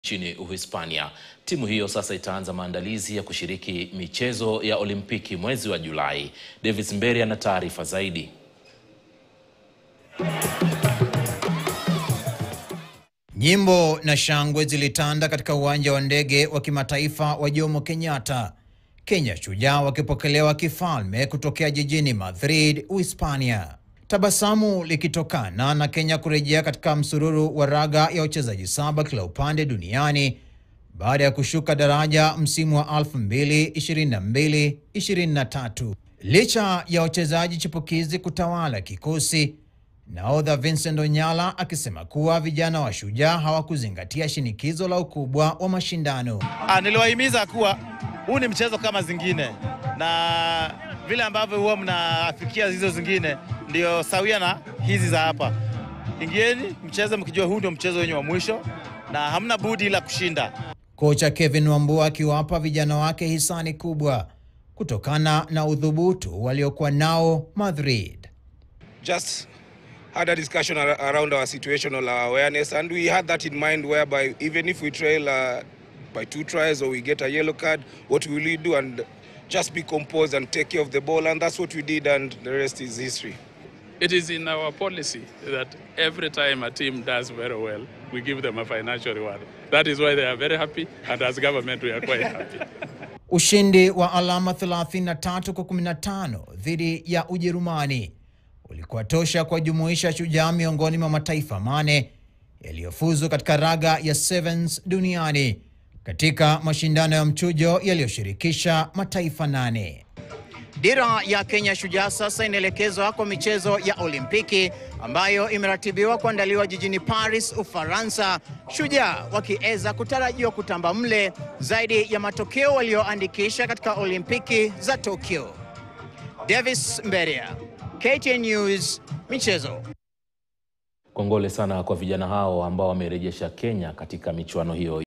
nchini Uhispania. Timu hiyo sasa itaanza maandalizi ya kushiriki michezo ya Olimpiki mwezi wa Julai. Davis Mberi ana taarifa zaidi. Nyimbo na shangwe zilitanda katika uwanja wa ndege wa kimataifa wa Jomo Kenyatta, Kenya Shujaa wakipokelewa kifalme kutokea jijini Madrid, Uhispania. Tabasamu likitokana na Kenya kurejea katika msururu wa raga ya wachezaji saba kila upande duniani baada ya kushuka daraja msimu wa 2022-2023. Licha ya wachezaji chipukizi kutawala kikosi, nahodha Vincent Onyala akisema kuwa vijana wa Shujaa hawakuzingatia shinikizo la ukubwa wa mashindano. Ah, niliwahimiza kuwa huu ni mchezo kama zingine, na vile ambavyo huwa mnafikia hizo zingine ndio sawia na hizi za hapa. Ingieni mcheze mkijua huu ndio mchezo wenyu wa mwisho na hamna budi ila kushinda. Kocha Kevin Wambua akiwapa vijana wake hisani kubwa kutokana na udhubutu waliokuwa nao Madrid. just had a discussion ar- around our situational awareness, and we had that in mind whereby even if we trail uh, by two tries or we get a yellow card, what will we do? And just be composed and take care of the ball, and that's what we did, and the rest is history. It is in our policy that every time a team does very well, we give them a financial reward. That is why they are very happy, and as government, we are quite happy. Ushindi wa alama 33 kwa 15 dhidi ya Ujerumani ulikuwa tosha kuwajumuisha Shujaa miongoni mwa mataifa mane yaliyofuzu katika raga ya sevens duniani katika mashindano ya mchujo yaliyoshirikisha mataifa nane. Dira ya Kenya Shujaa sasa inaelekezwa kwa michezo ya Olimpiki ambayo imeratibiwa kuandaliwa jijini Paris, Ufaransa. Shujaa wakiweza kutarajiwa kutamba mle zaidi ya matokeo walioandikisha katika Olimpiki za Tokyo. Davis Mberia, KTN News, michezo. Kongole sana kwa vijana hao ambao wamerejesha Kenya katika michuano hiyo.